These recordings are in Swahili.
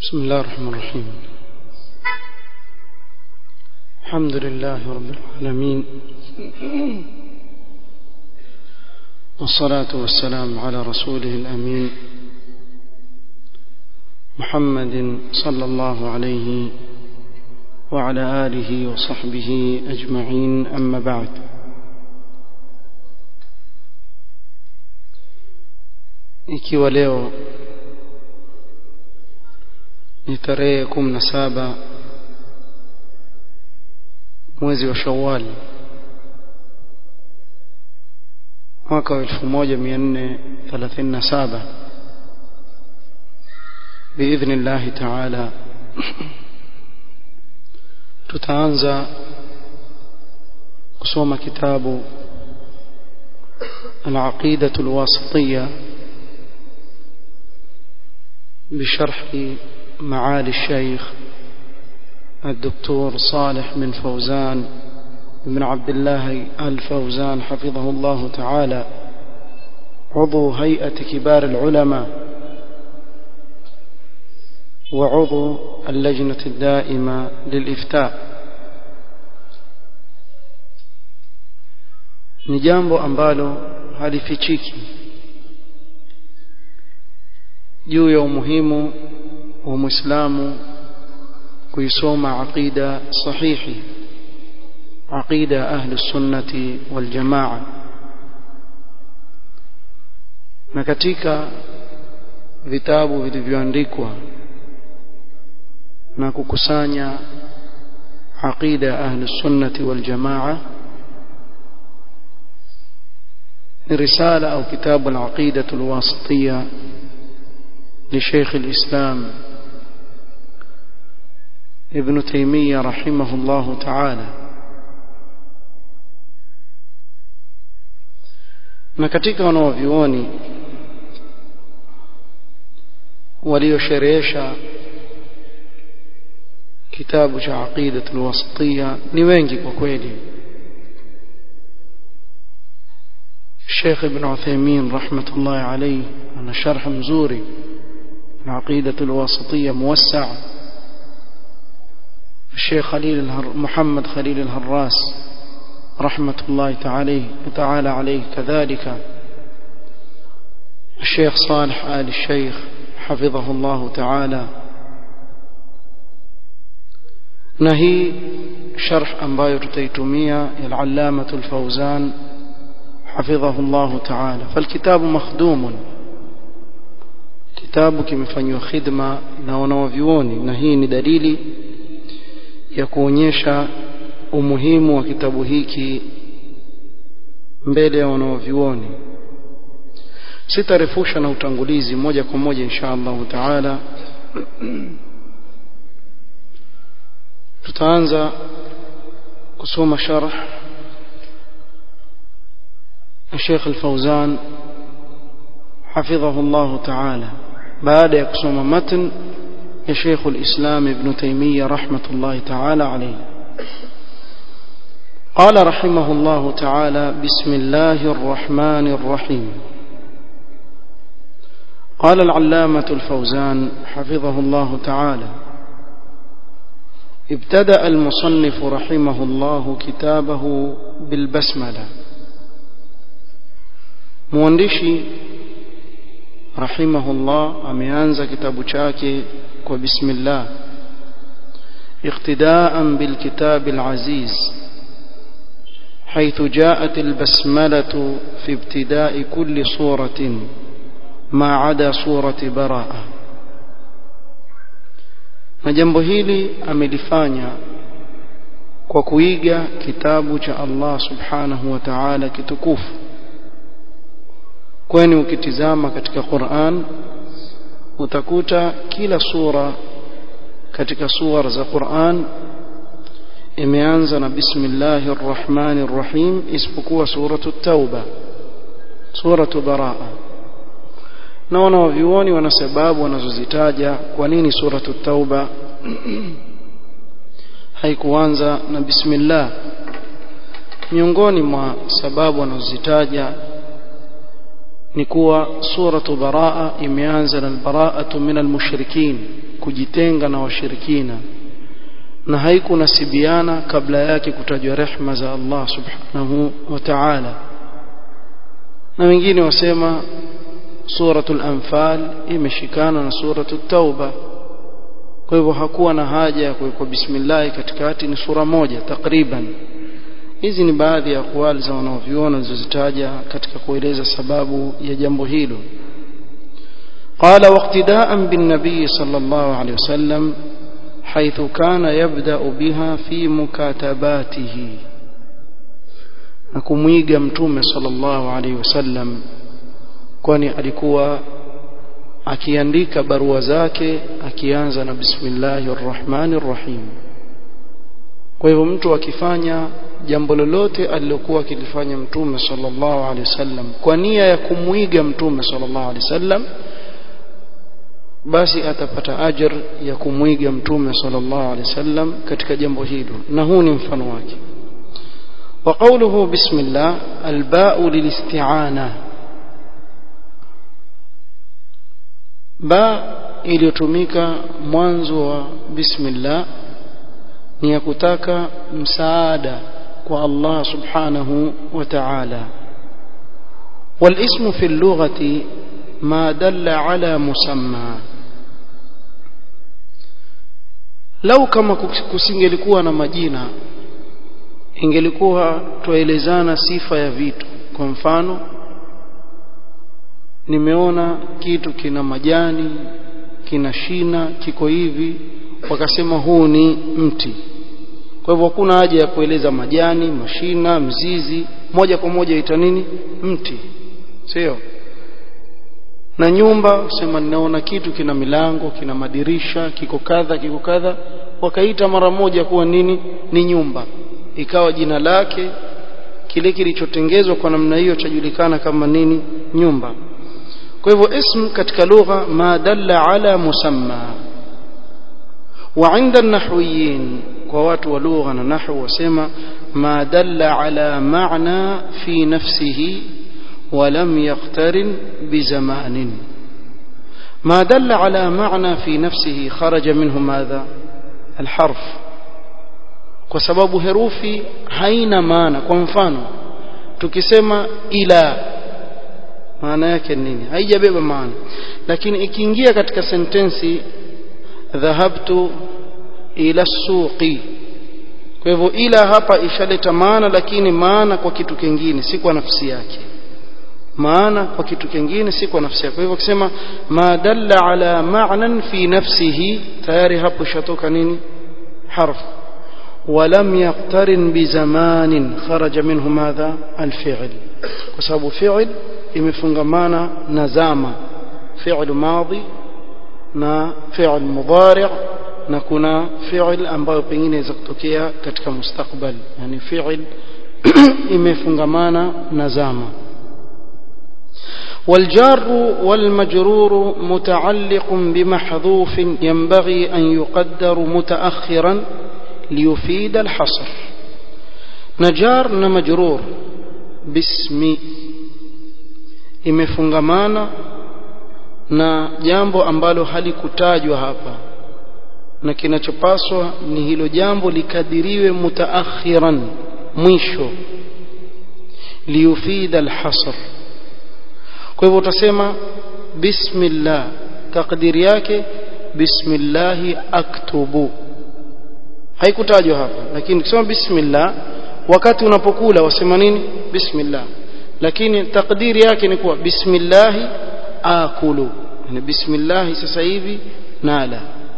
بسم الله الرحمن الرحيم الحمد لله رب العالمين والصلاة والسلام على رسوله الأمين محمد صلى الله عليه وعلى آله وصحبه أجمعين أما بعد ikiwa leo ni tarehe kumi na saba mwezi wa Shawwal mwaka wa elfu moja mia nne thelathini na saba biidhni llahi taala tutaanza kusoma kitabu العقيدة الواسطية بشرح معالي الشيخ الدكتور صالح بن فوزان بن عبد الله الفوزان حفظه الله تعالى عضو هيئة كبار العلماء وعضو اللجنة الدائمة للإفتاء ni jambo ambalo halifichiki juu ya umuhimu wa Muislamu kuisoma aqida sahihi aqida ahli sunnati wal jamaa na katika vitabu vilivyoandikwa na kukusanya aqida ahli sunnati wal jamaa ni risala au kitabu al-aqida al-wasitiyya لشيخ الإسلام ابن تيمية رحمه الله تعالى na katika wanaovyuoni waliosherehesha kitabu cha aqidatul wasatiyya ni wengi kwa kweli Sheikh Ibn Uthaymeen rahmatullahi alayhi ana sharh mzuri العقيدة الواسطية موسع الشيخ خليل الهر محمد خليل الهراس رحمة الله تعالى تعالى عليه كذلك الشيخ صالح آل الشيخ حفظه الله تعالى نهي شرح أنبايو تيتمية العلامة الفوزان حفظه الله تعالى فالكتاب مخدوم kitabu kimefanywa khidma na wanawavyuoni na hii ni dalili ya kuonyesha umuhimu wa kitabu hiki mbele ya wanawavyuoni sitarefusha na utangulizi moja kwa moja insha Allah taala tutaanza kusoma sharh الشيخ الفوزان حفظه الله تعالى بعد يقسم متن يا شيخ الإسلام ابن تيمية رحمة الله تعالى عليه قال رحمه الله تعالى بسم الله الرحمن الرحيم قال العلامة الفوزان حفظه الله تعالى ابتدأ المصنف رحمه الله كتابه بالبسملة مواندشي rahimahullah ameanza kitabu chake kwa bismillah اقتداء بالكتاب العزيز حيث جاءت البسملة في ابتداء كل صورة ما عدا صورة براءة na jambo hili amelifanya kwa kuiga kitabu cha Allah subhanahu wa ta'ala kitukufu kwani ukitizama katika Qur'an utakuta kila sura katika sura za Qur'an imeanza na bismillahir rahmanir rahim isipokuwa suratu tauba suratu baraa na wanavyuoni wana sababu wanazozitaja kwa nini suratu tauba haikuanza na bismillah miongoni mwa sababu wanazozitaja ni kuwa suratu baraa imeanza na albaraatu min almushrikin kujitenga na washirikina na haikunasibiana kabla yake kutajwa rehma za Allah subhanahu wa ta'ala na wengine wasema suratul anfal imeshikana na suratul tauba kwa hivyo hakuwa na haja ya kuwekwa bismillah katikati ni sura moja takriban hizi ni baadhi ya akwali za wanaoviona zilizozitaja katika kueleza sababu ya jambo hilo قال واقتداء بالنبي صلى الله عليه وسلم حيث كان يبدأ بها في مكاتباته نكميغا متومه صلى الله عليه وسلم kwani alikuwa akiandika barua zake akianza na bismillahir rahmanir rahim kwa hivyo mtu akifanya jambo lolote alilokuwa akilifanya mtume sallallahu alaihi wasallam kwa nia ya kumuiga mtume sallallahu alaihi wasallam basi atapata ajr ya kumwiga mtume sallallahu alaihi wasallam katika jambo hilo na huu ni mfano wake وقوله بسم الله الباء للاستعانه ba iliyotumika mwanzo wa bismillah ni ya kutaka msaada kwa Allah subhanahu wa ta'ala والاسم في اللغة ما دل على مسمى lau kama kusingelikuwa na majina ingelikuwa tuelezana sifa ya vitu kwa mfano nimeona kitu kina majani kina shina kiko hivi wakasema huu ni mti kwa hivyo hakuna haja ya kueleza majani mashina mzizi moja kwa moja ita nini mti sio na nyumba sema ninaona kitu kina milango kina madirisha kiko kadha kiko kadha wakaita mara moja kuwa nini ni nyumba ikawa jina lake kile kilichotengezwa kwa namna hiyo chajulikana kama nini nyumba kwa hivyo ism katika lugha ma dalla ala musamma wa inda an-nahwiyin kwa watu wa lugha na nahwu wasema ma dalla ala ma'na fi nafsihi ولم يقترن بزمان ما دل على معنى في نفسه خرج منه ماذا الحرف وسبب herufi haina maana kwa mfano tukisema ila maana yake nini haijabeba maana lakini ikiingia katika sentensi dhahabtu ila suqi kwa hivyo ila hapa ishaleta maana lakini maana kwa kitu kingine si kwa nafsi yake maana kwa kitu kingine si kwa nafsi yake kwa hivyo kusema ma dalla ala ma'nan fi nafsihi tayari hapo shatoka nini harf ولم يقترن بزمان خرج منه ماذا الفعل وسبب فعل imefungamana na zama fi'l madhi na fi'l mudari' na kuna fi'l ambayo pengine inaweza kutokea katika mustakbal yani fi'l imefungamana na zama والجار والمجرور متعلق بمحذوف ينبغي أن يقدر متأخرا ليفيد الحصر نجار نمجرور باسم imefungamana na jambo ambalo halikutajwa hapa na kinachopaswa ni hilo jambo likadiriwe mutaakhiran mwisho liyufida alhasr kwa hivyo utasema bismillah takdiri yake bismillahi aktubu haikutajwa hapa lakini ukisema bismillah wakati unapokula wasema nini bismillah lakini takdiri yake ni kuwa bismillah akulu yani bismillah sasa hivi nala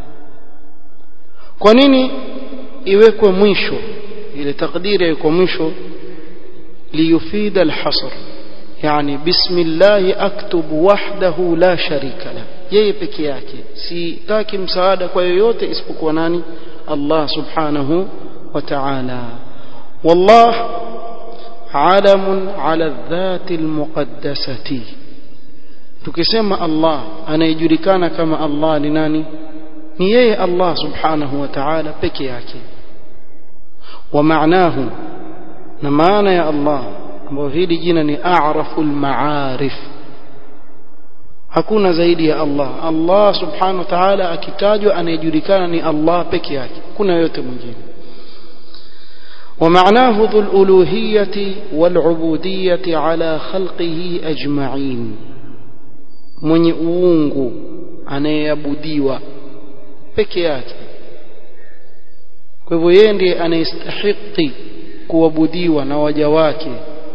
kwa nini iwekwe mwisho ile takdiri iwekwe mwisho liyufida alhasr yani bismillah aktubu wahdahu la sharika la yeye peke yake sitaki msaada kwa yoyote isipokuwa nani Allah subhanahu wa ta'ala wallah علم على الذات المقدسة tukisema Allah anayejulikana kama Allah ni nani ni yeye Allah subhanahu wa ta'ala peke yake wa maanahu na maana ya Allah ambayo hili jina ni a'raful ma'arif hakuna zaidi ya Allah Allah subhanahu wa ta'ala akitajwa anayejulikana ni Allah peke yake kuna yote mwingine ومعناه ذو الألوهية والعبودية على خلقه أجمعين mwenye uungu anayeabudiwa peke yake kwa hivyo yeye ndiye anayestahiki kuabudiwa na waja wake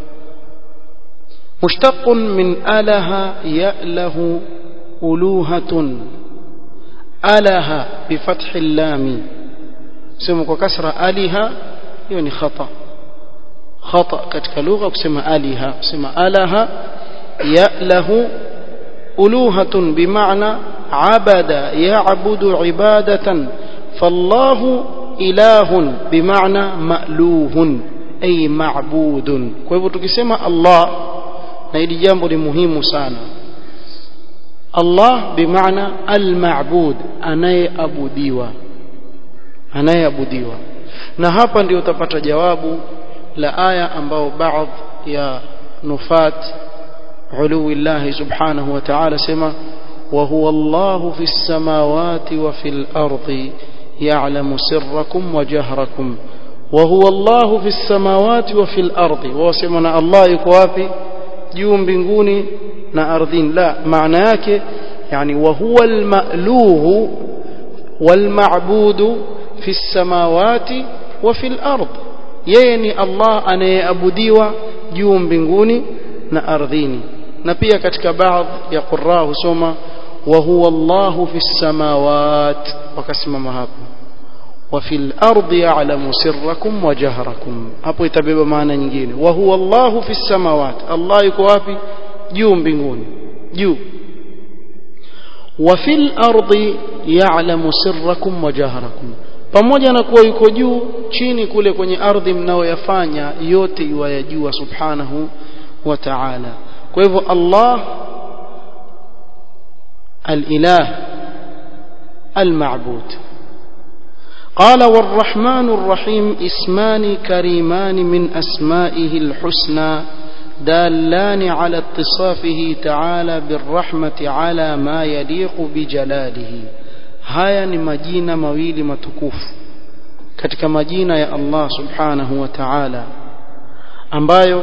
mushtaqun min alaha ya'lahu uluhatun alaha bifathi llami sema kwa kasra aliha hiyo ni khata khata katika lugha kusema aliha kusema alaha ya'lahu uluhatun bimaana abada ya'budu ibadatan fallahu ilahun bimaana ma'luhun ay ma'budun kwa hivyo tukisema Allah na hili jambo ni muhimu sana Allah bimaana al-ma'bud anayeabudiwa anayeabudiwa na hapa ndio utapata jawabu la aya ambao baadhi ya nufat علو الله سبحانه وتعالى سما وهو الله في السماوات وفي الأرض يعلم سركم وجهركم وهو الله في السماوات وفي الأرض وسمنا الله يكوافي juu mbinguni na ardhini la maana yake yani wa huwa almaluhu walmabudu fi samawati wa fi al-ard yeye ni Allah anayeabudiwa juu mbinguni na ardhini na pia katika baadhi ya qurra husoma wa huwa Allahu fi samawat wakasimama hapo wa fil ardi ya'lamu sirrakum wa jahrakum hapo itabeba maana nyingine wa huwa Allahu fi samawat Allah yuko wapi juu mbinguni juu wa fil ardi ya'lamu sirrakum wa jahrakum pamoja na kuwa yuko juu chini kule kwenye ardhi mnaoyafanya yote yuwayajua subhanahu wa ta'ala kwa hivyo Allah al-ilah al-ma'bud قال والرحمن الرحيم اسمان كريمان من أسمائه الحسنى دالان على اتصافه تعالى بالرحمة على ما يليق بجلاله haya ni majina mawili matukufu katika majina ya Allah subhanahu wa ta'ala ambayo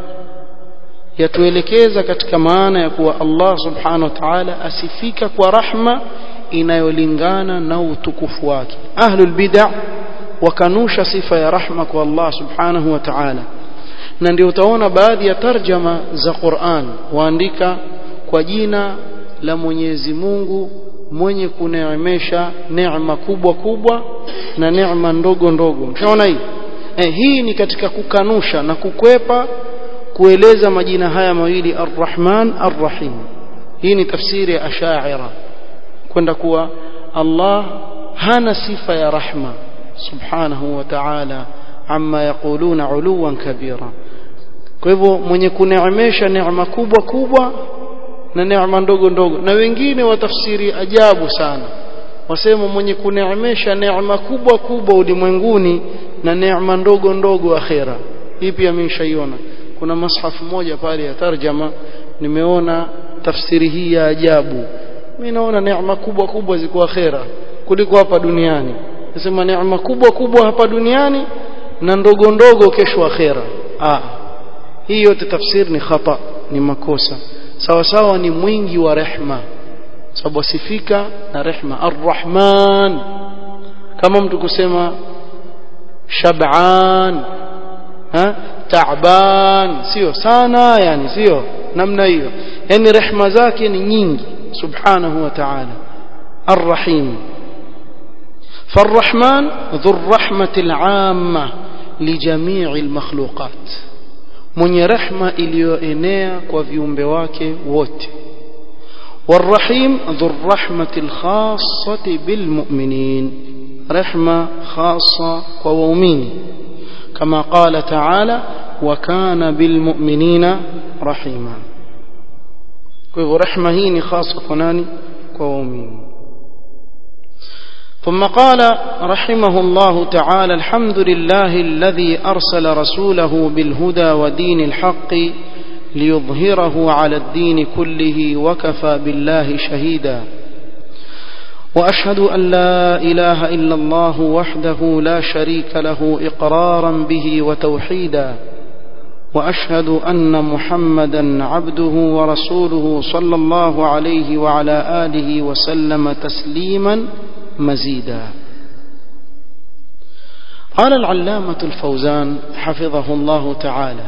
yatuelekeza katika maana ya kuwa Allah subhanahu wa ta'ala asifika kwa rahma inayolingana na utukufu wake ahlul bid'ah wakanusha sifa ya rahma kwa Allah subhanahu wa ta'ala na ndio utaona baadhi ya tarjama za Qur'an waandika kwa jina la Mwenyezi Mungu mwenye kuneemesha neema kubwa kubwa na neema ndogo ndogo mshaona hii eh, hii ni katika kukanusha na kukwepa kueleza majina haya mawili Ar-Rahman Ar-Rahim hii ni tafsiri ya Ash'ari kwenda kuwa Allah hana sifa ya rahma subhanahu wa ta'ala amma yaquluna uluwan kabira kwa hivyo mwenye kuneemesha neema kubwa kubwa na neema ndogo ndogo na wengine watafsiri ajabu sana wasema mwenye kuneemesha neema kubwa kubwa ulimwenguni na neema ndogo ndogo akhera hii pia nimeshaiona kuna mashafu moja pale ya tarjama nimeona tafsiri hii ya ajabu mimi naona neema kubwa kubwa ziko akhera kuliko hapa duniani nasema neema kubwa kubwa hapa duniani na ndogo ndogo kesho akhera ah hii yote tafsiri ni khata ni makosa sawa sawa ni mwingi wa rehma sababu asifika na rehma arrahman kama mtu kusema shab'an ha ta'ban sio sana yani sio namna hiyo yani rehma zake ni nyingi subhanahu wa ta'ala arrahim فالرحمن ذو الرحمة العامة لجميع المخلوقات mwenye rehma iliyoenea kwa viumbe wake wote والرحيم ذو الرحمة الخاصة بالمؤمنين رحمة خاصة ومؤمنين كما قال تعالى وكان بالمؤمنين رحيما كيف رحمة هي خاصة كناني ومؤمنين ثم قال رحمه الله تعالى الحمد لله الذي أرسل رسوله بالهدى ودين الحق ليظهره على الدين كله وكفى بالله شهيدا واشهد ان لا اله الا الله وحده لا شريك له اقرارا به وتوحيدا واشهد ان محمدا عبده ورسوله صلى الله عليه وعلى اله وسلم تسليما مزيدا قال العلامه الفوزان حفظه الله تعالى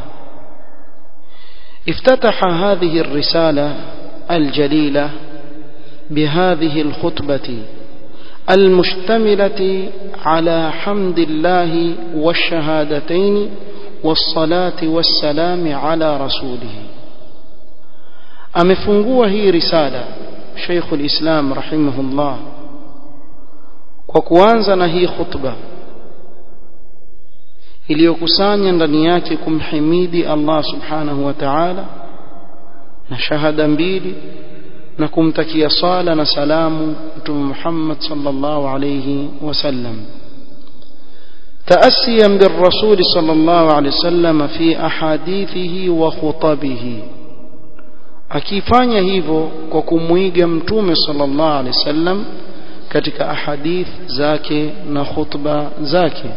افتتح هذه الرساله الجليله بهذه الخطبه المشتمله على حمد الله والشهادتين والصلاه والسلام على رسوله amefungua hii risala Sheikh ulislam rahimahullah kwa kuanza na hii khutba iliyokusanya ndani yake kumhimidi Allah subhanahu wa ta'ala na shahada mbili na kumtakia sala na salamu mtume Muhammad sallallahu alayhi wasallam تأسيا بالرسول صلى الله عليه وسلم في أحاديثه وخطبه akifanya hivyo kwa kumwiga mtume sallallahu alaihi wasallam katika ahadith zake na khutba zake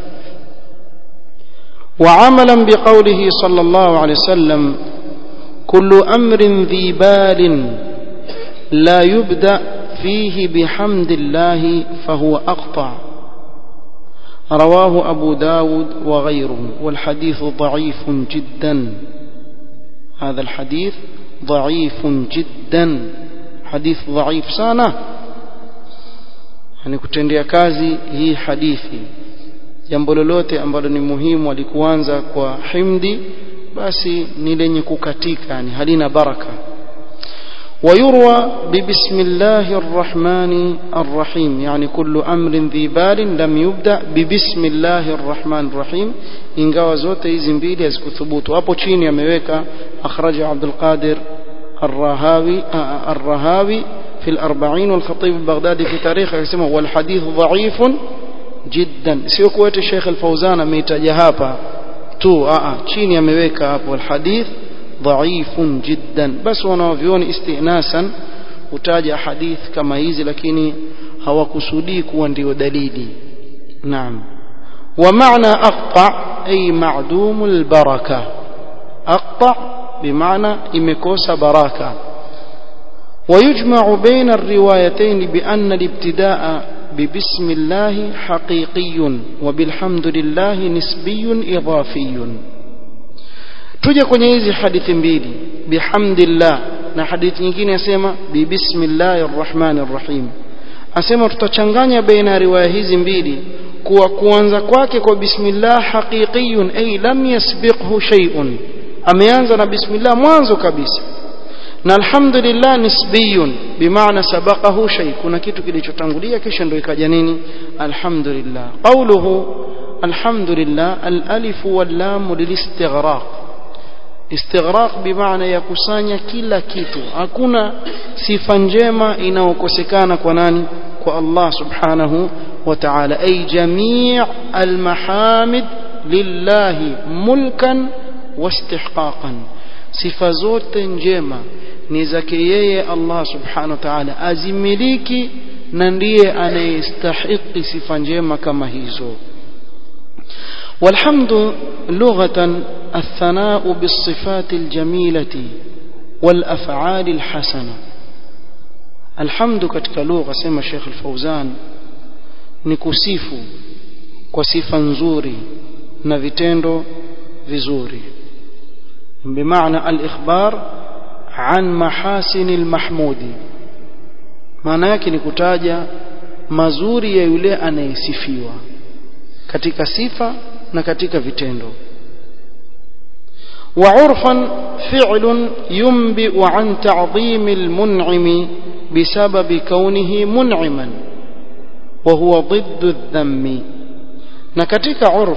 وعملا بقوله صلى الله عليه وسلم كل امر ذي بال لا يبدا فيه بحمد الله فهو اقطع رواه ابو داود وغيره والحديث ضعيف جدا هذا الحديث ضعيف جدا حديث ضعيف sana yani kutendea kazi hii hadithi jambo lolote ambalo ni muhimu alikuanza kwa himdi basi ni lenye kukatika yani halina baraka ويروى ببسم الله الرحمن الرحيم يعني كل أمر ذي بال لم يبدأ ببسم الله الرحمن الرحيم ingawa zote hizi mbili hazikuthubutu hapo chini ameweka akhraja Abdul Qadir الرهاوي الرهاوي في الأربعين والخطيب البغدادي في تاريخه يسمى والحديث ضعيف جدا sio kuwete Sheikh Al-Fauzan ameitaja hapa tu a chini ameweka hapo alhadith ضعيف جدا بس wanaovioni istinasan utaja hadith kama hizi lakini hawakusudii kuwa ndio dalili naam ومعنى أقطع أي معدوم البركة أقطع بمعنى إمكوس بركة ويجمع بين الروايتين بأن الابتداء ببسم الله حقيقي وبالحمد لله نسبي إضافي tuje kwenye hizi hadithi mbili bihamdillah na hadithi nyingine yasema bibismillahir rahmanir rahim asema tutachanganya baina ya riwaya hizi mbili kuwa kuanza kwake kwa bismillah haqiqiyun ay lam yasbiqhu shay'un ameanza na bismillah mwanzo kabisa na alhamdulillah nisbiyun bimaana sabaqahu shay kuna kitu kilichotangulia kisha ndio ikaja nini alhamdulillah qawluhu alhamdulillah alif wal lam lilistighraq istighraq bimaana ya kusanya kila kitu hakuna sifa njema inayokosekana kwa nani kwa Allah subhanahu wa ta'ala ay jami' almahamid lillahi mulkan wastihqaqan sifa zote njema ni zake yeye Allah subhanahu wa ta'ala azimiliki na ndiye anayestahiki sifa njema kama hizo والحمد لغة الثناء بالصفات الجميلة والأفعال الحسنة الحمد katika lugha sema Sheikh Al-Fauzan ni kusifu kwa sifa nzuri na vitendo vizuri bimaana al-ikhbar an mahasin al-mahmudi maana yake ni kutaja mazuri ya yule anayesifiwa katika sifa na katika vitendo وعرفا فعل ينبئ عن تعظيم المنعم بسبب كونه منعما وهو ضد الذم na katika urf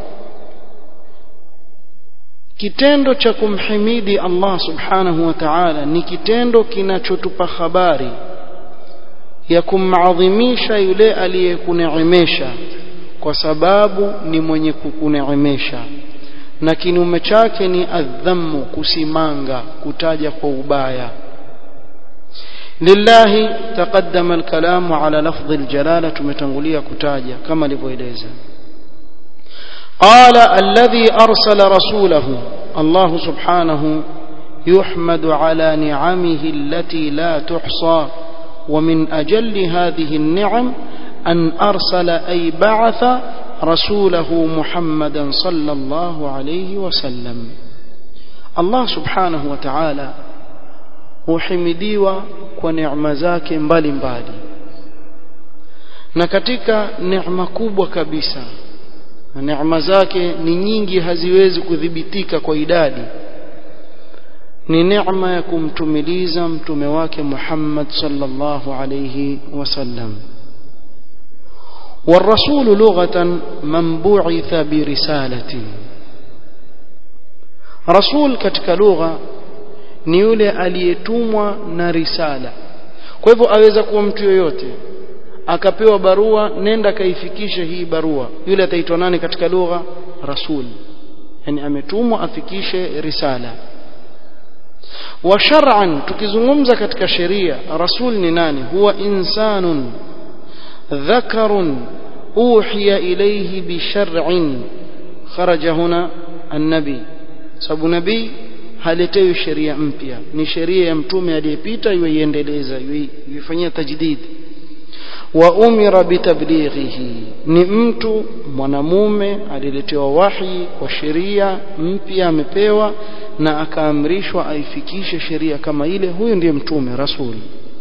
kitendo cha kumhimidi Allah subhanahu wa ta'ala ni kitendo kinachotupa habari ya kumadhimisha yule aliyekuneemesha kwa sababu ni mwenye kukuneemesha na kinyume chake ni adhammu kusimanga kutaja kwa ubaya lillahi taqaddama alkalamu ala lafdhi aljalala tumetangulia kutaja kama alivyoeleza قال الذي أرسل رسوله الله سبحانه يحمد على نعمه التي لا تحصى ومن أجل هذه النعم أن أرسل أي بعث رسوله محمدا صلى الله عليه وسلم الله سبحانه وتعالى huhimidiwa kwa neema zake mbalimbali na katika neema kubwa kabisa na neema zake ni nyingi haziwezi kudhibitika kwa idadi ni neema ya kumtumiliza mtume wake Muhammad sallallahu alayhi wasallam والرسول لغة من بعث برسالة رسول katika lugha ni yule aliyetumwa na risala kwa hivyo aweza kuwa mtu yoyote akapewa barua nenda kaifikishe hii barua yule ataitwa nani katika lugha rasul yani ametumwa afikishe risala wa shar'an tukizungumza katika sheria rasul ni nani huwa insanun dhakarun uhiya ilayhi bi shar'in kharaja huna an-nabi sababu nabii haletewi sheria mpya ni sheria ya mtume aliyepita yuiendeleza yuifanyia tajdid wa umira bitablighihi ni mtu mwanamume aliletewa wahi kwa sheria mpya amepewa na akaamrishwa aifikishe sheria kama ile huyu ndiye mtume rasul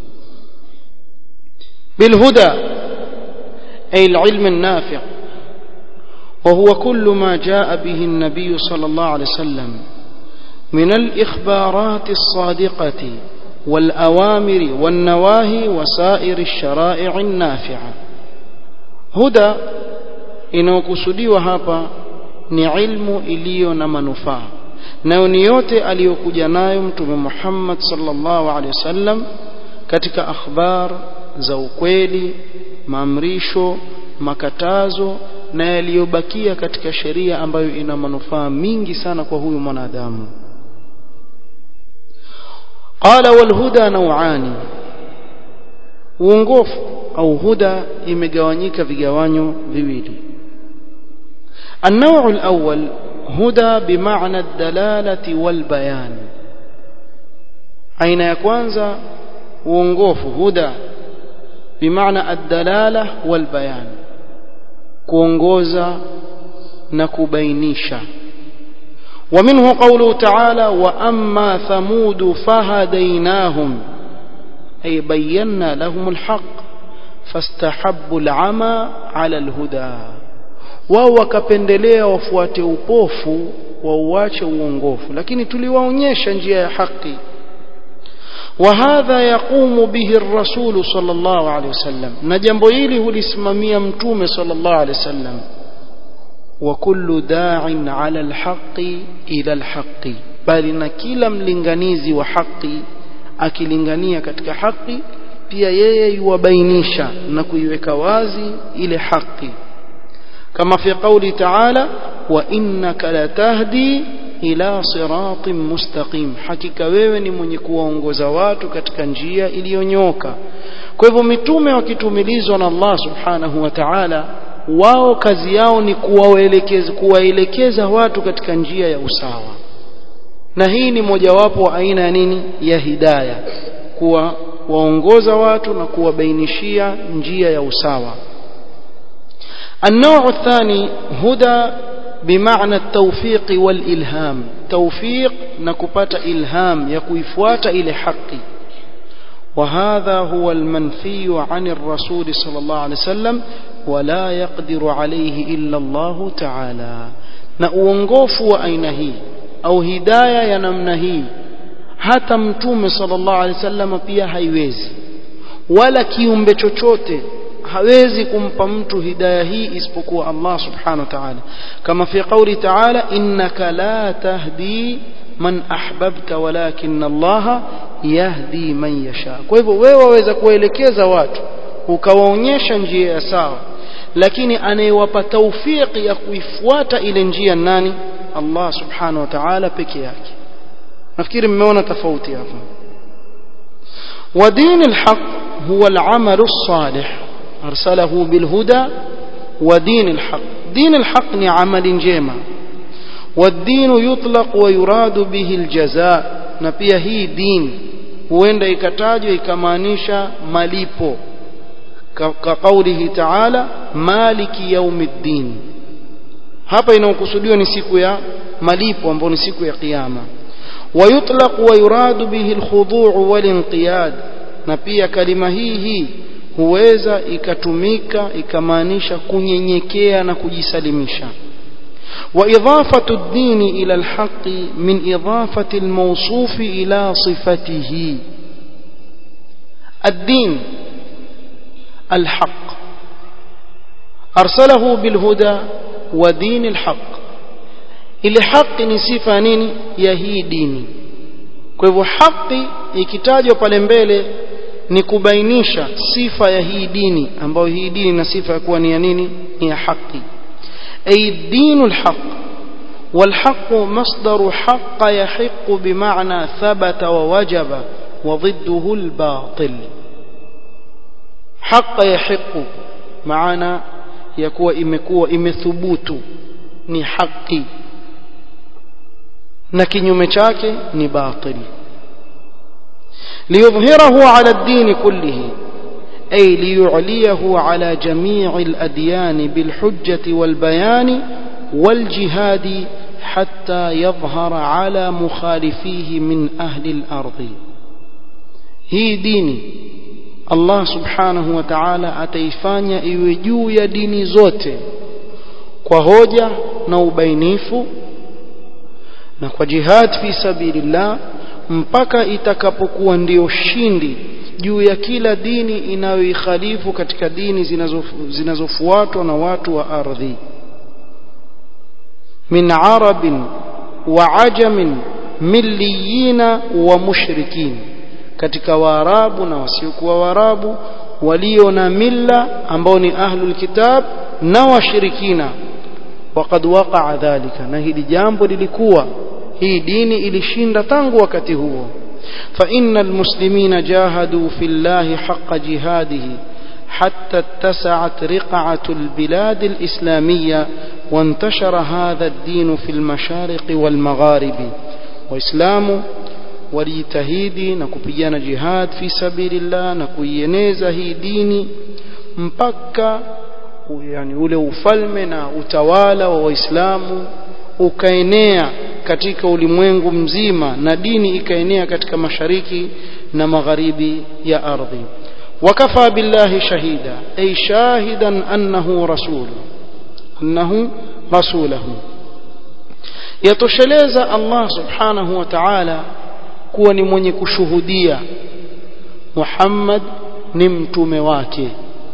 bilhuda ay alilm النافع وهو كل ما جاء به النبي صلى الله عليه وسلم من الإخبارات الصادقة والأوامر والنواهي وسائر الشرائع النافعة هدى inayokusudiwa hapa ni ilmu iliyo na manufaa nayo ni yote aliyokuja nayo mtume Muhammad sallallahu alaihi wasallam katika akhbar za ukweli maamrisho makatazo na yaliyobakia katika sheria ambayo ina manufaa mingi sana kwa huyu mwanadamu قال والهدى نوعان uongofu au huda imegawanyika vigawanyo viwili النوع الأول هدى بمعنى الدلالة والبيان aina ya kwanza uongofu huda bimaana ad-dalala wal bayan kuongoza na kubainisha ومنه قوله تعالى وأما ثمود فهديناهم أي بينا لهم الحق فاستحبوا العمى على الهدى wao wakapendelea wafuate upofu wauache uongofu lakini tuliwaonyesha njia ya haki وهذا يقوم به الرسول صلى الله عليه وسلم na jambo hili hulisimamia mtume صلى الله عليه وسلم وكل داع على الحق إلى الحق بل na kila mlinganizi wa haki akilingania katika haki pia yeye yuwabainisha na kuiweka wazi ile haki kama fi qawli ta'ala wa innaka latahdi ila siratin mustaqim hakika wewe ni mwenye kuwaongoza watu katika njia iliyonyoka kwa hivyo mitume wakitumilizwa na Allah subhanahu wa ta'ala wao kazi yao ni kuwaelekeza kuwaelekeza watu katika njia ya usawa na hii ni mojawapo wa aina ya nini ya hidaya kuwa waongoza watu na kuwabainishia njia ya usawa النوع الثاني هدى بمعنى التوفيق والإلهام توفيق نكبات إلهام يكويفوات إلى حقي وهذا هو المنفي عن الرسول صلى الله عليه وسلم ولا يقدر عليه إلا الله تعالى نأونغوف وأينه أو هداية ينمنه hata mtume sallallahu alaihi wasallam pia haiwezi wala kiumbe chochote hawezi kumpa mtu hidaya hii isipokuwa Allah subhanahu wa ta'ala kama fi qawli ta'ala innaka la tahdi man ahbabta walakin Allah yahdi man yasha kwa hivyo wewe waweza kuelekeza watu ukawaonyesha njia ya sawa lakini anayewapa taufiki ya kuifuata ile njia nani Allah subhanahu wa ta'ala peke yake nafikiri mmeona tofauti hapa ودين الحق هو العمل الصالح أرسله بالهدى ودين الحق دين الحق ni amali njema والدين يطلق ويراد به الجزاء na pia hii dini huenda ikatajwa ikamaanisha malipo ka kaulihi ta'ala maliki yaumiddin hapa inaokusudiwa ni siku ya malipo ambayo ni siku ya kiyama ويطلق ويراد به الخضوع والانقياد na pia kalima hii hii huweza ikatumika ikamaanisha kunyenyekea na kujisalimisha وإضافة الدين إلى الحق من إضافة الموصوف إلى صفته الدين الحق أرسله بالهدى ودين الحق ile haki ni sifa nini ya hii dini kwa hivyo haki ikitajwa pale mbele ni kubainisha sifa ya hii dini ambayo hii dini na sifa ya kuwa ni ya nini ni ya haki ay dinul haq والحق مصدر حق يحق بمعنى ثبت ووجب وضده الباطل حق يحق معنى يكون imekuwa imethubutu ni haki na kinyume chake ni batil liyudhhirahu ala ad-din kullihi ay liyu'liyahu ala jami' al-adyan bil hujjati wal bayan wal jihad hatta yadhhara ala mukhalifihi min ahli al-ard hii dini Allah subhanahu wa ta'ala ataifanya iwe juu ya dini zote kwa hoja na ubainifu na kwa jihad fi sabilillah mpaka itakapokuwa ndio shindi juu ya kila dini inayoikhalifu katika dini zinazofuatwa na watu wa ardhi min arabin wa ajamin milliyina wa mushrikin katika waarabu na wasiokuwa waarabu walio na milla ambao ni ahlul kitab na washirikina وقد وقع ذلك na hili jambo lilikuwa hii dini ilishinda tangu wakati huo فإن المسلمين جاهدوا في الله حق جهاده حتى اتسعت رقعة البلاد الإسلامية وانتشر هذا الدين في المشارق والمغارب وإسلام walijitahidi na kupigana jihad fi sabilillah na kuieneza hii dini mpaka yani ule ufalme na utawala wa waislamu ukaenea katika ulimwengu mzima na dini ikaenea katika mashariki na magharibi ya ardhi wakafa billahi shahida ay shahidan annahu rasul annahu rasulahu yatosheleza Allah subhanahu wa ta'ala kuwa ni mwenye kushuhudia Muhammad ni mtume wake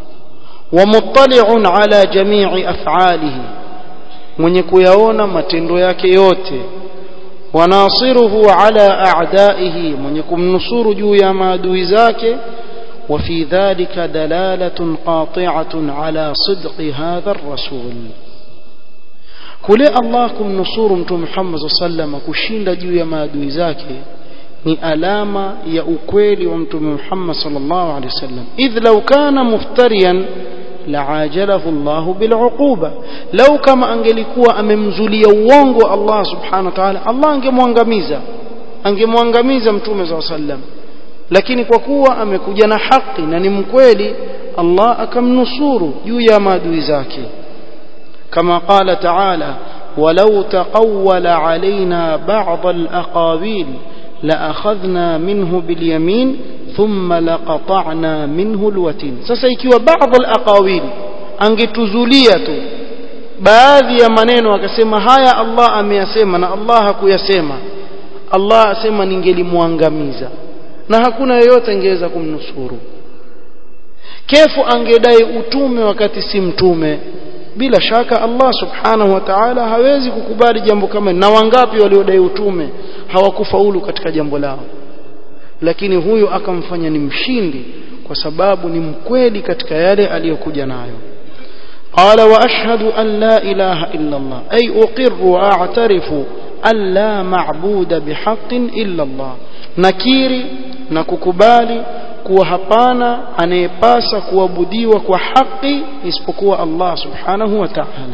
ومطلع على جميع أفعاله mwenye kuyaona matendo yake yote wanasiruhu ala a'daihi mwenye kumnusuru juu ya maadui zake وفي ذلك دلالة قاطعة على صدق هذا الرسول kule Allah kumnusuru mtume Muhammad sallam kushinda juu ya maadui zake ni alama ya ukweli wa mtume Muhammad sallallahu alaihi wasallam idh law kana muftariyan laajalahu Allah bil'uquba law kama angelikuwa amemzulia uongo Allah subhanahu wa ta'ala Allah angemwangamiza angemwangamiza mtume sallallahu alaihi wasallam lakini kwa kuwa amekuja na haki na ni mkweli Allah akamnusuru juu ya maadui zake kama qala ta'ala ولو تقول علينا بعض الأقاويل لأخذنا منه باليمين ثم لقطعنا منه الوتين sasa ikiwa baadhi alaqawil angetuzulia tu baadhi ya maneno akasema haya Allah ameyasema na Allah hakuyasema Allah asema ningelimwangamiza na hakuna yeyote angeweza kumnusuru kefu angedai utume wakati si mtume bila shaka Allah subhanahu wa ta'ala hawezi kukubali jambo kama na wangapi waliodai utume hawakufaulu katika jambo lao lakini huyu akamfanya ni mshindi kwa sababu ni mkweli katika yale aliyokuja nayo قال وأشهد أن لا إله إلا الله أي أقر وأعترف أن لا معبود بحق إلا الله نكيري نككبالي kuwa hapana anayepasa kuabudiwa kwa haki isipokuwa Allah subhanahu wa ta'ala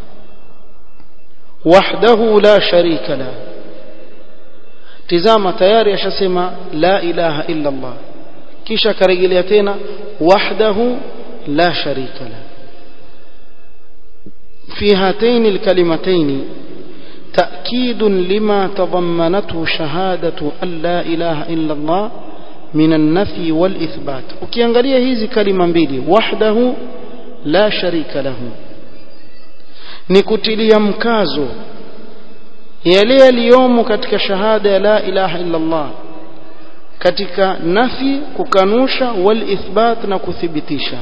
wahdahu la sharika la tizama tayari ashasema la ilaha illa Allah kisha akarejelea tena wahdahu la sharika la في هاتين الكلمتين تأكيد لما تضمنته شهادة أن لا إله إلا الله من النفي والإثبات ukiangalia hizi kalima mbili wahdahu la sharika lahu ni kutilia mkazo yale yaliyomo katika shahada ya la ilaha illa Allah katika nafi kukanusha wal ithbat na kuthibitisha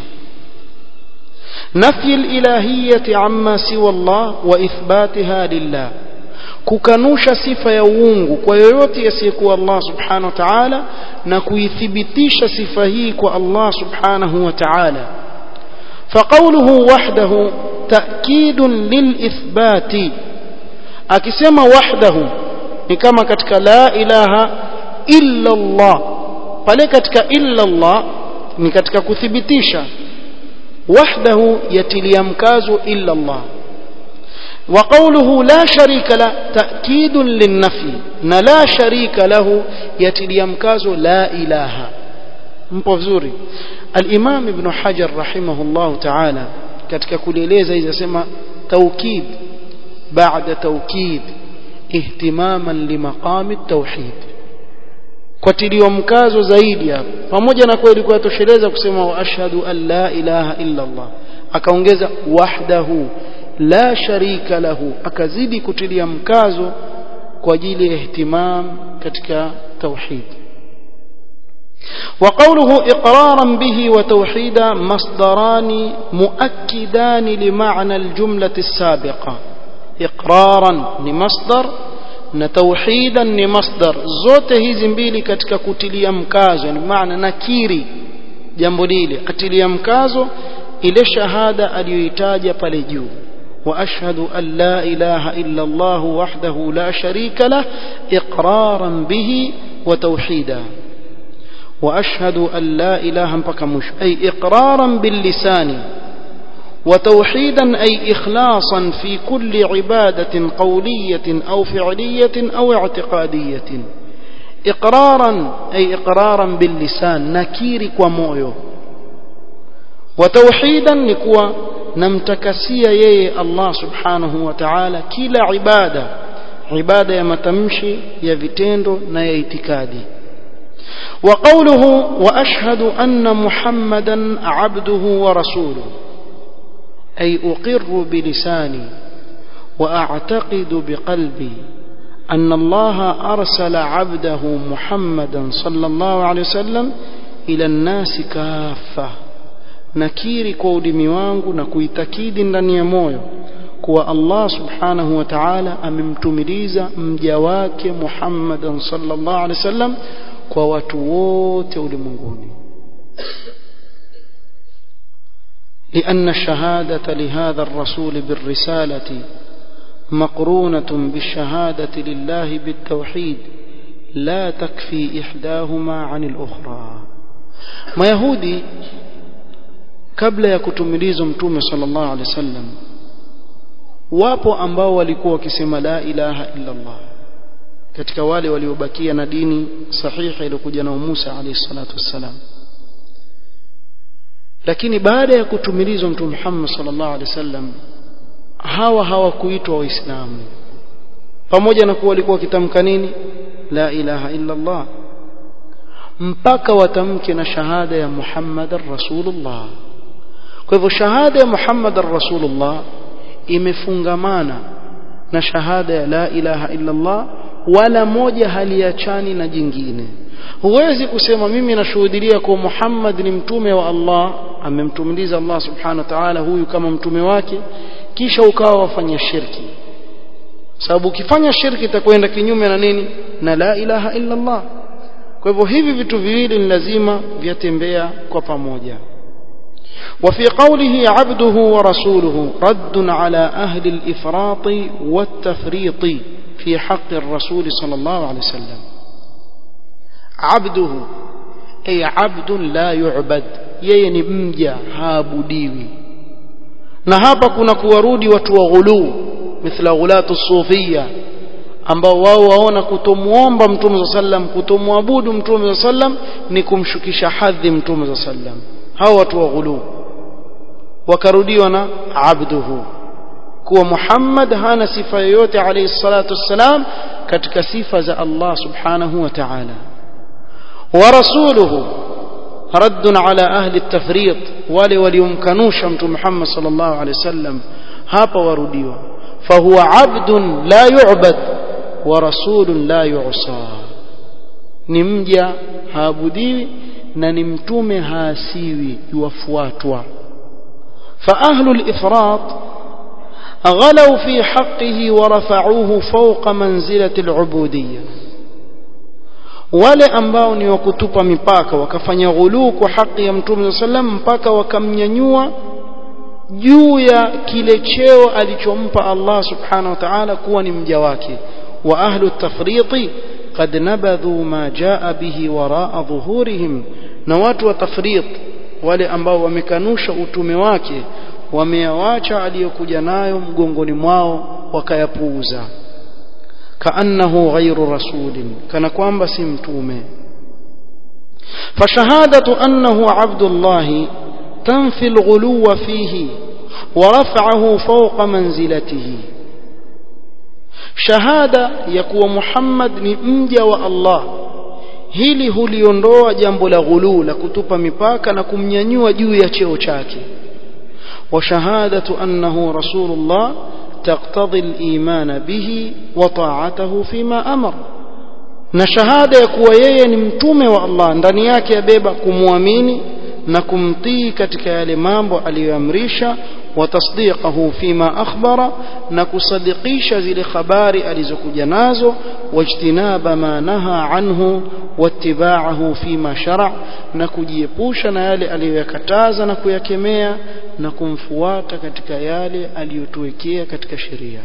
نفي الإلهية عما سوى الله وإثباتها لله kukanusha sifa ya uungu kwa yoyote asiyekuwa Allah subhanahu wa ta'ala na kuithibitisha sifa hii kwa Allah subhanahu wa ta'ala faqawluhu wahdahu ta'kidun lilithbati akisema wahdahu ni kama katika la ilaha illa Allah pale katika illa Allah ni katika kuthibitisha وحده يتلي مكاز إلا الله وقوله لا شريك له تأكيد للنفي لا شريك له يتلي مكاز لا إله مبفزوري الإمام ابن حجر رحمه الله تعالى katika kulieleza hizi asema taukid baada taukid ihtimaman limaqami tauhid kwa tilio mkazo zaidi hapa pamoja na kweli kwa tosheleza kusema wa ashhadu an la ilaha illa Allah akaongeza wahdahu la sharika lahu akazidi kutilia mkazo kwa ajili ya ihtimam katika tauhid وقوله إقرارا به وتوحيدا مصدران مؤكدان لمعنى الجملة السابقة إقرارا لمصدر na tauhidan ni masdar zote hizi mbili katika kutilia mkazo ni maana nakiri jambo lile atilia mkazo ile shahada aliyoitaja pale juu wa ashhadu an la ilaha illa Allah wahdahu la sharika lah iqraran bihi wa tauhida wa ashhadu an la ilaha mpaka mwisho ay iqraran bil lisani وتوحيدا أي إخلاصا في كل عبادة قولية أو فعلية أو اعتقادية إقرارا أي إقرارا باللسان نكير ومويو وتوحيدا نكوى نمتكسي يي الله سبحانه وتعالى كلا عبادة عبادة يمتمشي يفتندو نيتكادي وقوله وأشهد أن محمدا عبده ورسوله أي أقر بلساني وأعتقد بقلبي أن الله أرسل عبده محمدا صلى الله عليه وسلم إلى الناس كافة nakiri kwa ulimi wangu na kuitakidi ndani ya moyo kuwa Allah subhanahu wa ta'ala amemtumiliza mja wake Muhammadan sallallahu alaihi wasallam kwa watu wote ulimwenguni لأن الشهادة لهذا الرسول بالرسالة مقرونة بالشهادة لله بالتوحيد لا تكفي إحداهما عن الأخرى ما يهودي kabla ya kutumilizwa mtume sallallahu alaihi wasallam wapo ambao walikuwa wakisema la ilaha illa Allah katika wale waliobakia na dini sahihi iliyokuja na Musa alayhi salatu wassalam lakini baada ya kutumilizwa mtume Muhammad sallallahu alaihi wasallam hawa hawakuitwa waislamu pamoja na kuwa walikuwa wakitamka nini la ilaha illa Allah mpaka watamke na shahada ya Muhammadar Rasulullah kwa hivyo shahada ya Muhammadar Rasulullah imefungamana na shahada ya la ilaha illa Allah wala moja haliachani na jingine huwezi kusema mimi nashuhudia kwa Muhammad ni mtume wa Allah amemtumiliza Allah subhanahu wa ta'ala huyu kama mtume wake kisha ukawa wafanya shirki sababu ukifanya shirki itakwenda kinyume na nini na la ilaha illa Allah kwa hivyo hivi vitu viwili ni lazima vyatembea kwa pamoja وفي قوله عبده ورسوله رد على أهل الإفراط والتفريط في حق الرسول صلى الله عليه وسلم عبده أي عبد لا يعبد يين مجا هابديوي na hapa kuna kuwarudi watu wa ghuluu mithla ghulatu sufia ambao wao waona kutomuomba mtume za sallam kutomwabudu mtume za sallam ni kumshukisha hadhi mtume za sallam hao watu wa ghuluu wakarudiwa na abduhu kuwa Muhammad hana sifa yoyote alayhi salatu wassalam katika sifa za Allah subhanahu wa ta'ala wa rasuluhu رد على أهل التفريط wale waliomkanusha mtume Muhammad sallallahu alaihi wasallam hapa warudiwa fahuwa abdun la yu'bad wa rasulun la yu'sa ni mja haabudiwi na ni mtume haasiwi yuwafuatwa فأهل الإفراط غلوا في حقه ورفعوه فوق منزلة العبودية wale ambao ni wakutupa mipaka wakafanya ghuluu kwa haki ya mtume sallam mpaka wakamnyanyua juu ya kile cheo alichompa Allah subhanahu wa ta'ala kuwa ni mja wake wa ahlu tafriti qad nabadhu ma jaa bihi waraa dhuhurihim na watu wa tafrit wale ambao wamekanusha utume wake wameyawacha aliyokuja nayo mgongoni mwao wakayapuuza كأنه غير رسول كان كوانبا سمتومه فشهادة أنه عبد الله تنفي الغلو فيه ورفعه فوق منزلته شهادة يكوى محمد نمجى والله hili huliondoa jambo la ghuluu la kutupa mipaka na kumnyanyua juu ya cheo chake wa shahadatu annahu rasulullah تقتضي الإيمان به وطاعته فيما أمر na shahada ya kuwa yeye ni mtume wa Allah ndani yake yabeba kumwamini na kumtii katika yale mambo aliyoamrisha wa tasdiqahu fima akhbara na kusadikisha zile habari alizokuja nazo wajtinaba ma naha anhu wattiba'ahu fima shara na kujiepusha na yale aliyoyakataza na kuyakemea na kumfuata katika yale aliyotuwekea katika sheria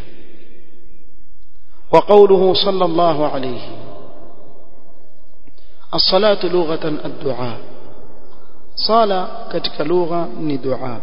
wa qawluhu sallallahu alayhi الصلاة لغة الدعاء صلاة كتك لغة ندعاء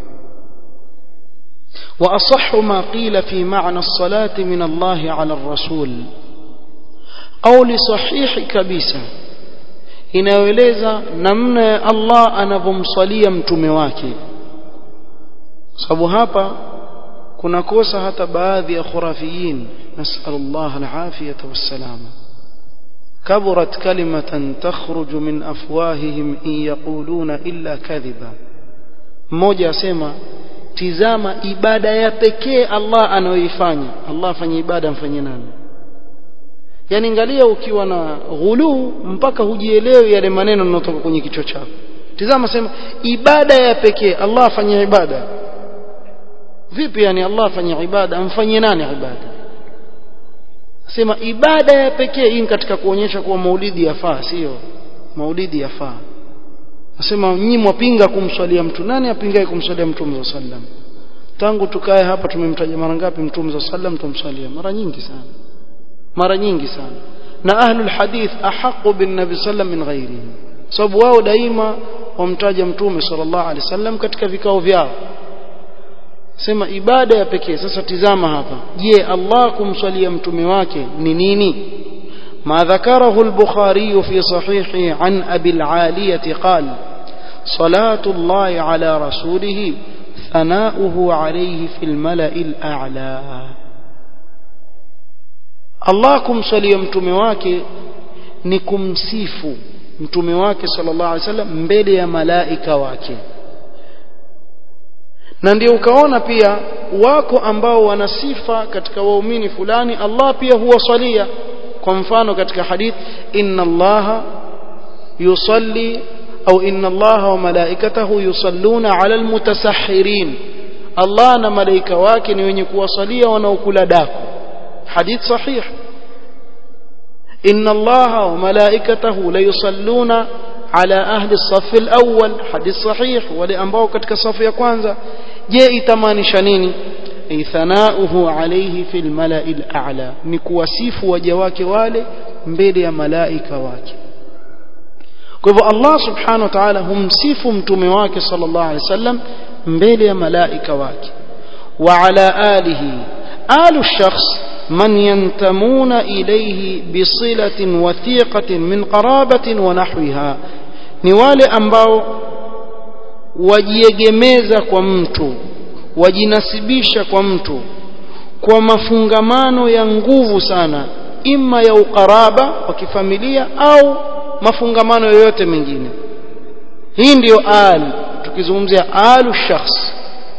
وأصح ما قيل في معنى الصلاة من الله على الرسول قول صحيح كبيسة inayoeleza namna ya Allah anavyomsalia mtume wake sababu hapa kuna kosa hata baadhi ya khurafiyin nasallallahu alafiyata wassalama كبرت كلمة تخرج من أفواههم إن يقولون إلا كذبا mmoja asema tizama ibada ya pekee Allah anayoifanya Allah afanye ibada mfanye nani yani angalia ukiwa na ghuluu mpaka hujielewi yale maneno yanayotoka kwenye kichwa chako tizama sema ibada ya pekee Allah afanye ibada vipi yani Allah afanye ibada amfanyie nani ibada sema ibada ya pekee hii katika kuonyesha kuwa maulidi yafaa sio maulidi yafaa nasema nyinyi mwapinga kumswalia mtu nani apingaye kumswalia mtume sallam tangu tukae hapa tumemtaja mara ngapi mtume sallam tumswalia mara nyingi sana mara nyingi sana na ahlul hadith ahaqu bin nabi sallam min ghairihi sababu wao daima wamtaja mtume sallallahu alaihi wasallam katika vikao vyao sema ibada ya pekee sasa tizama hapa je Allah kumswalia mtume wake ni nini ما ذكره البخاري في صحيحه عن أبي العالية قال صلاة الله على رسوله ثناؤه عليه في الملأ الأعلى الله kumswalia mtume wake ni kumsifu mtume wake sallallahu alaihi wasallam mbele ya malaika wake na ndio ukaona pia wako ambao wana sifa katika waumini fulani Allah pia huwasalia kwa mfano katika hadith inna Allah yusalli au inna Allah wa malaikatahu yusalluna ala almutasahhirin Allah na malaika wake ni wenye kuwasalia wanaokula daku hadith sahih inna Allah wa malaikatahu la yusalluna على أهل الصف الأول حديث صحيح ولأنبao katika safu ya kwanza je itamaanisha nini ay thanauhu alayhi fil mala'il a'la ni kuwasifu waja wake wale mbele ya malaika wake kwa hivyo Allah subhanahu wa ta'ala humsifu mtume wake sallallahu alayhi wasallam mbele ya malaika wake wa ala alihi alu shakhs من ينتمون إليه بصلة وثيقة من قرابة ونحوها ni wale ambao wajiegemeza kwa mtu wajinasibisha kwa mtu kwa mafungamano ya nguvu sana ima ya ukaraba wa kifamilia au mafungamano yoyote mengine hii ndiyo al tukizungumzia alu shakhs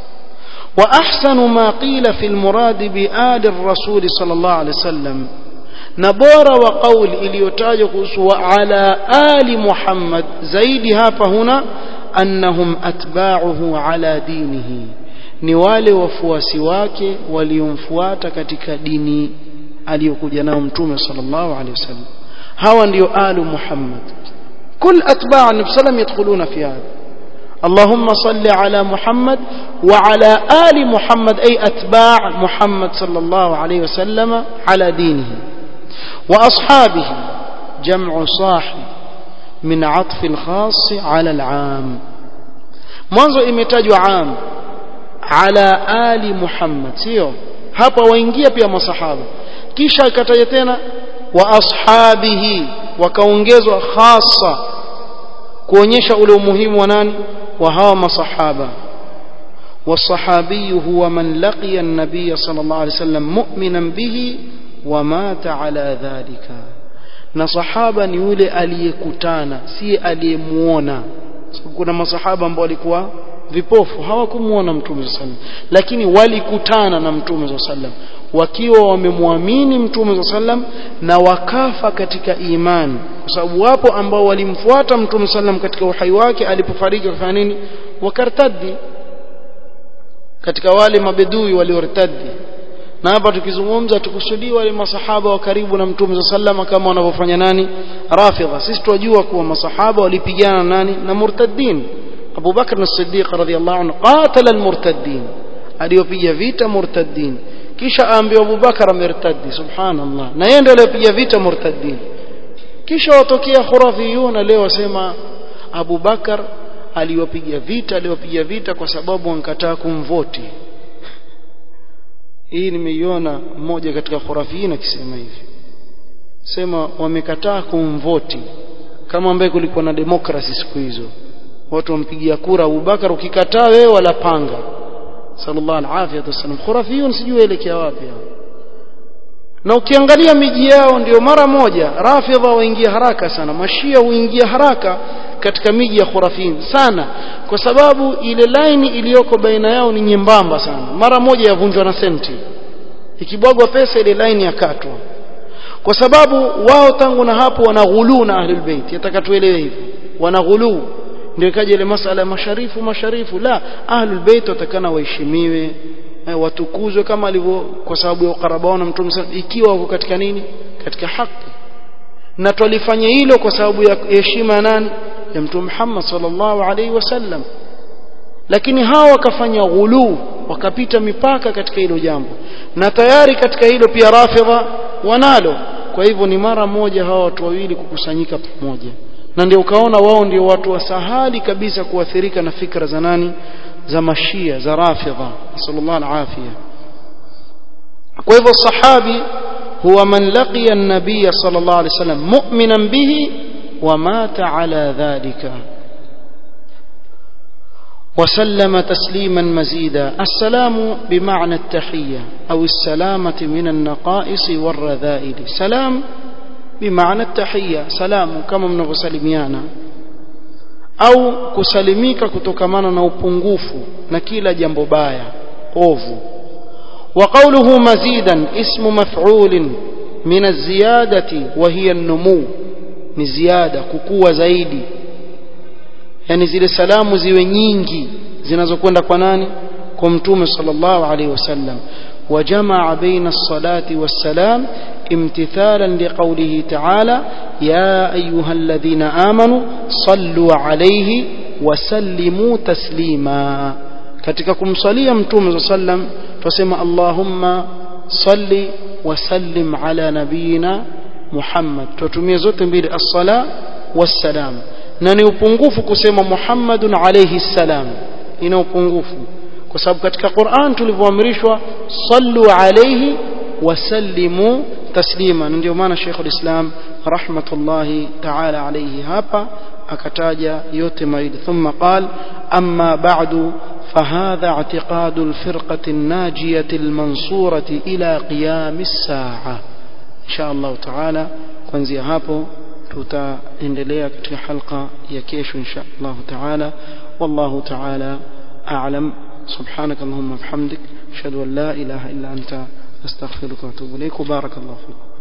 وأحسن ما قيل في المراد بآل الرسول صلى الله عليه وسلم نبور وقول إليوتاج وعلى آل محمد زيد هapa هنا أنهم أتباعه على دينه ni wale wafuasi wake waliomfuata katika dini aliyokuja nao mtume sallallahu alaihi wasallam hawa ndio alu muhammad kul atba' an-nabi sallam yadkhuluna fi hadha اللهم صل على محمد وعلى آل محمد أي أتباع محمد صلى الله عليه وسلم على دينه وأصحابه جمع صاحب من عطف الخاص على العام mwanzo imetajwa am ala ali muhammad sio hapa waingia pia masahaba kisha ikataja tena wa ashabihi wakaongezwa khasa kuonyesha ule umuhimu wa nani وهو مصحابة والصحابي هو من لقي النبي صلى الله عليه وسلم مؤمنا به ومات على ذلك na sahaba ni yule aliyekutana si aliyemuona kuna masahaba ambao walikuwa vipofu hawakumuona mtume sallam lakini walikutana na mtume sallam wakiwa wamemwamini mtume sallam na wakafa katika imani kwa sababu wapo ambao walimfuata mtume sallam katika uhai wake alipofariki wakafanya nini wakartaddi katika wale mabedui waliortaddi na hapa tukizungumza tukusudii wale masahaba wa karibu na mtume sallam kama wanavyofanya nani rafidha sisi tunajua kuwa masahaba walipigana nani na murtaddin Abu Bakr as-Siddiq radhiyallahu anhu qatala al-murtaddin aliyopiga vita murtaddin kisha aambiwa Abu Bakar amertaddi subhanallah na yeye ndiye aliyepiga vita murtaddin kisha watokea khurafiyuna leo wasema Abu Bakar aliwapiga vita aliwapiga vita kwa sababu wankataa kumvoti hii nimeiona mmoja katika khurafiyina akisema hivi sema wamekataa kumvoti kama ambaye kulikuwa na demokrasi siku hizo watu wampigia kura Abu Bakar ukikataa wewe wala panga sallallahu alaihi wasallam khurafiyun sijui elekea wapi na ukiangalia miji yao ndio mara moja rafidha waingia haraka sana mashia huingia haraka katika miji ya khurafin sana kwa sababu ile laini iliyoko baina yao ni nyembamba sana mara moja yavunjwa na senti ikibwagwa pesa ile laini yakatwa kwa sababu wao tangu na hapo wanaghuluu na ahlul bait yataka tuelewe hivyo wanaghuluu ndio ikaja ile masala ya masharifu masharifu la ahlul bait watakana waheshimiwe eh, watukuzwe kama alivyo kwa sababu ya ukaraba wao na mtume ikiwa wako katika nini katika haki na twalifanya hilo kwa sababu ya heshima nani ya mtume Muhammad sallallahu alaihi wasallam lakini hawa wakafanya ghuluu wakapita mipaka katika hilo jambo na tayari katika hilo pia rafidha wanalo kwa hivyo ni mara moja hawa watu wawili kukusanyika pamoja na ndio ukaona wao ndio watu wasahali kabisa kuathirika na fikra za nani za mashia za rafidha sallallahu alafia kwa hivyo sahabi huwa man laqiya an-nabiy sallallahu alayhi wasallam mu'minan bihi wa mata ala dhalika وسلم تسليما مزيدا السلام بمعنى التحية أو السلامة من النقائص والرذائل سلام بمعنى التحية سلام كما mnavyosalimiana au kusalimika kutokamana na upungufu na kila jambo baya ovu وقوله مزيدا اسم مفعول من الزيادة وهي النمو ni ziada kukua zaidi yani zile salamu ziwe nyingi zinazokwenda kwa nani kwa mtume sallallahu alaihi wasallam وجمع بين الصلاة والسلام امتثالا لقوله تعالى يا أيها الذين آمنوا صلوا عليه وسلموا تسليما katika kumsalia mtume sallam tusema Allahumma salli wa sallim ala nabiyina Muhammad tutumie zote mbili as-sala was-salam na ni upungufu kusema Muhammadun alayhi salam ina upungufu kwa sababu katika Qur'an tulivyoamrishwa sallu alayhi wa sallimu taslima ndio maana Sheikh al-Islam rahmatullahi ta'ala alayhi hapa akataja yote mawili thumma qal amma ba'du فهذا اعتقاد الفرقة الناجية المنصورة إلى قيام الساعة إن شاء الله تعالى kuanzia hapo tutaendelea katika halqa ya kesho insha Allah taala wallahu taala a'lam سبحانك اللهم وبحمدك اشهد ان لا اله الا انت استغفرك واتوب اليك وبارك الله فيك